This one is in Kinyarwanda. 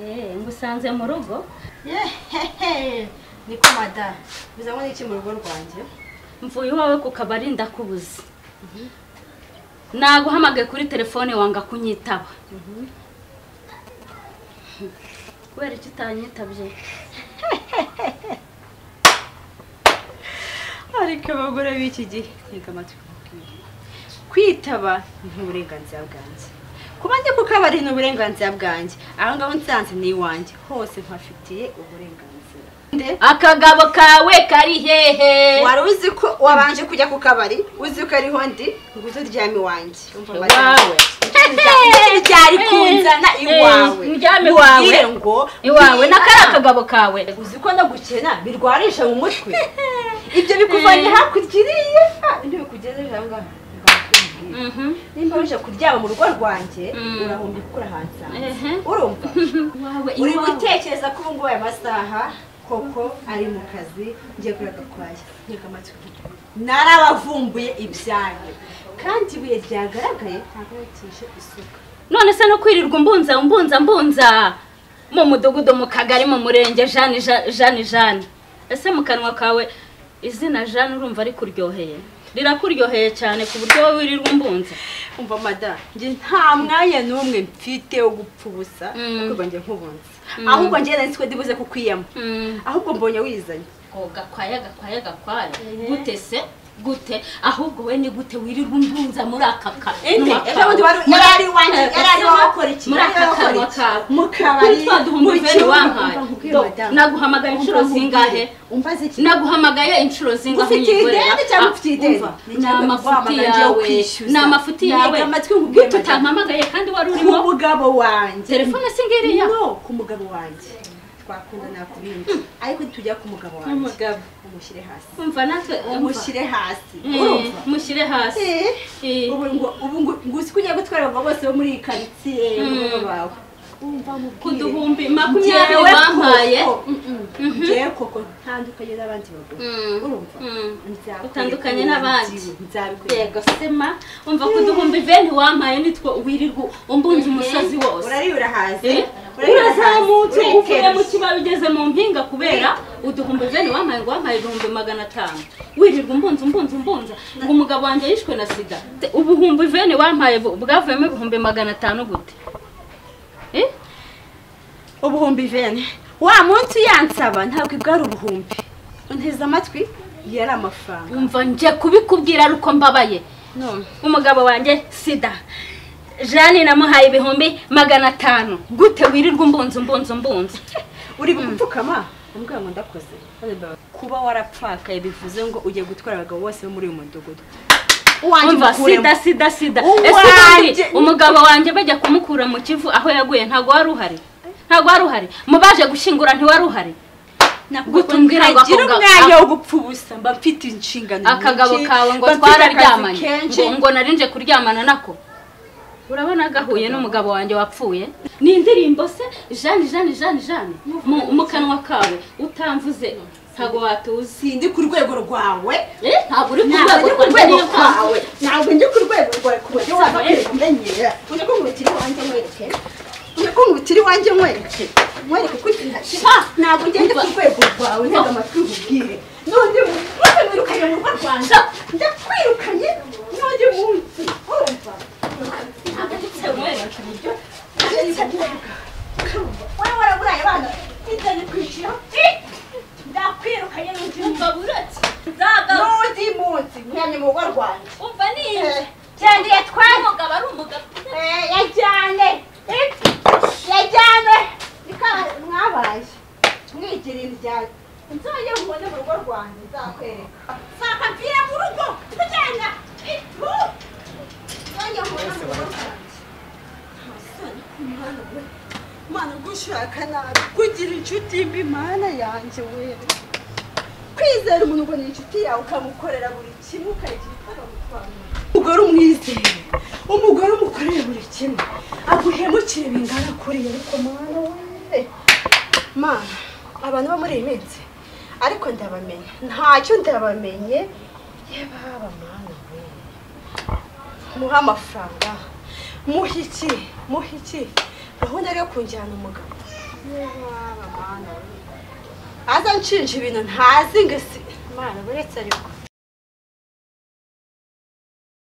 nagusanze mu rugo yehehe niko madamu bizanwa n'iki mu rugo rwanjye mvuye iwawe ku kabari ndakubuze naguhamagaye kuri telefone wanga kunyitaba kubera icyo utanyitabye ariko abagore b'iki gihe reka amatwi kubabwira kwitaba ni uburenganzira bwanjye kuba ndi ku kabari ni uburenganzira bwanjye aho ngaho nsanze ni iwanjye hose mpafitiye uburenganzira nde akagabo kawe kari hehe wari uzi ko wabanje kujya ku kabari uzi ko ariho ndi ngo uze uryame iwanjye Urumva madamu? Iwawe. Ikintu cyari kunzana iwawe Eh, uryame Ntubwire iwawe. ngo iwawe na bwira. kariya kagabo kawe uzi ko no gukena birwarisha mu mutwe ibyo bikuvanye hakurya iriya ibyo bikugejeje aha ngaha ngaha kumbwira. Mhm. nimba uje kuryama mu rugo rwanjye Mm. urahumbya kuko urahansanze Ehe. urumva iwawe uri iwawe gutekereza ko ubu ngubu aya masaha koko ari mu kazi ngiye kuri agakwaya nkeka amatwi narabavumbuye ibyanyu kandi ibuye ryagaragaye ntabwo batije isuka none se no kwirirwa umbunza umbunza mbunza mu mudugudu mu kagari mu murenge jani Ja- jani jani ese mu kanwa kawe izina jani urumva rikuryoheye rirakuryoheye cyane ku buryo wowe wirirwa umbunza umva mada njye nta mwanya n'umwe mfite wo gupfa ubusa Mm. kuko njye nkubunze Mm. ahubwo njye nari ko ndibuze kukwiyama Mm. ahubwo mbonye wizanye ko gakwaya gakwaya gakwaya gute se gute ahubwo we ni gute wirirwa umbunza muri aka ende ejo bundi wari yari ari iwanjye yari ari iwawe akora iki muri Yari ari aka iwawe akora kanwa iki? kawe mu kuri kabari twa duhumbi bene wampaye Do- naguhamagaye inshuro zingahe umbaze iki naguhamagaye inshuro zingahe Ufite unyigorera? ideni cyangwa Ah, ufite ideni? umva, Ni ni cyangwa amafuti wamagana ngiye yawe kwishyuza. ni amafuti Ntega yawe amatwi nkubwire Gute madame. utampamagaye kandi wari ku urimo mugabo wanjye telefone si ngiriya no ku mugabo wanjye twakunda nakubindi ariko tujya ku mugabo wanjye umushyire hasi umva natwe umva. umushyire hasi Eh, urumva mushyire hasi Eh, Eh. ubu ngo ubu ngo ngo uzi ko ugiye gutwara abagabo bose bo muri iyi karitsiye n'umwe bawe wumva ku mubwire duhumbi makumyabiri Njyewe wampaye koko, mm-mm, njyewe koko ntandukanye n'abandi bagore Mm, urumva mm. Nzakwereka Utandukanye uwo n'abandi. ngiwe, nzabikwereka yego sema umva ku duhumbi bene wampaye nitwo wirirwa umbunza umusozi wose uraribura hasi Eh? urazamutse uvuye mu kibabi ugeze mu mpinga kubera uduhumbi bene wampaye ngo wampaye ibihumbi magana atanu wirirwa umbunza umbunza umbunza ngo umugabo wanjye yishwe na sida Te- ubuhumbi bene wampaye bu- bwavuyemo ibihumbi magana atanu gute Eh? ubuhumbi vene wa munsi uyansaba ntabwo bwari ubuhumbi unteze amatwi yari amafaranga umva nje kubikubwira ari uko mbabaye none umugabo wanjye sida jane namuhaye ibihumbi magana atanu gute wirirwa umbunza umbunza umbunza uri gupfukama umbwira ngo ndakoze kuba warapfakaye bivuze ngo ugiye gutwara abagabo bose bo muri uyu mudugudu uwanjye umva umukuremo. sida sida sida Uwanjye- ese ubundi umugabo wanjye bajya kumukura mu kivu aho yaguye ntabwo wari uhari ntabwo wari uhari mu baje gushyingura ntiwari uhari Nakubwira Gutumbwira ngo ngo ntagira ako ga- umwanya wo gupfa ubusa mba mfite inshingano akagabo nyinshi, kawe ngo mba mfite akazi twararyamanye kenshi. ngo ngo narinje kuryamana nako urabona gahuye n'umugabo wanjye wapfuye ni indirimbo se jane jane jane jane mu- mu kanwa kawe utamvuze ntabwo watuzi sindi ku rwego rwawe Eh, ntabwo uri ku ntabwo rwego ndi ku rwanjye rwego niyo mpamvu. rwawe ntabwo ndi ku rwego rwawe ku buryo waba kumenyera uje kunkubitira iwanjye nkwereke uje kunkubitira iwanjye nkwereke nkwereke ko intoki ntabwo ngende ku rwego rwawe ntega amatwi nkubwire n'undi munsi mwirukanye mu rugo rwanjye ndakwirukanye n'undi munsi urumva wowe waraburaye abana itani kwiciro ndakwirukanye n'undi munsi n'undi munsi mwanya mu rugo rwanjye cyane yatwaye Eh, yajyane Eh, yajyane niko mwabaye mwigira indyane nzajye mubone mu rugo rwanjye nzakwereka nzakabwira mu rugo tujyana itu nzajye mubone mu rugo rwanjye Amasoni ku Mana we. mana gushaka nabi kugira inshuti mbi mana yanjye we kwizera umuntu ngo ni inshuti yawe ukamukorera buri kimwe ukagira ikagamutwara umugore umwizeye umugore umukoreye buri kimwe aguhemukire bingana kuriya ariko mwana we mana abantu bo muri iyi minsi ariko ndabamenya ntacyo ndabamenye yebaba mana we muhe amafaranga muhe iki muhe iki gahunda yo kunjyana umugabo aza nshinja ibintu ntazi ngo ese imana buretse ariko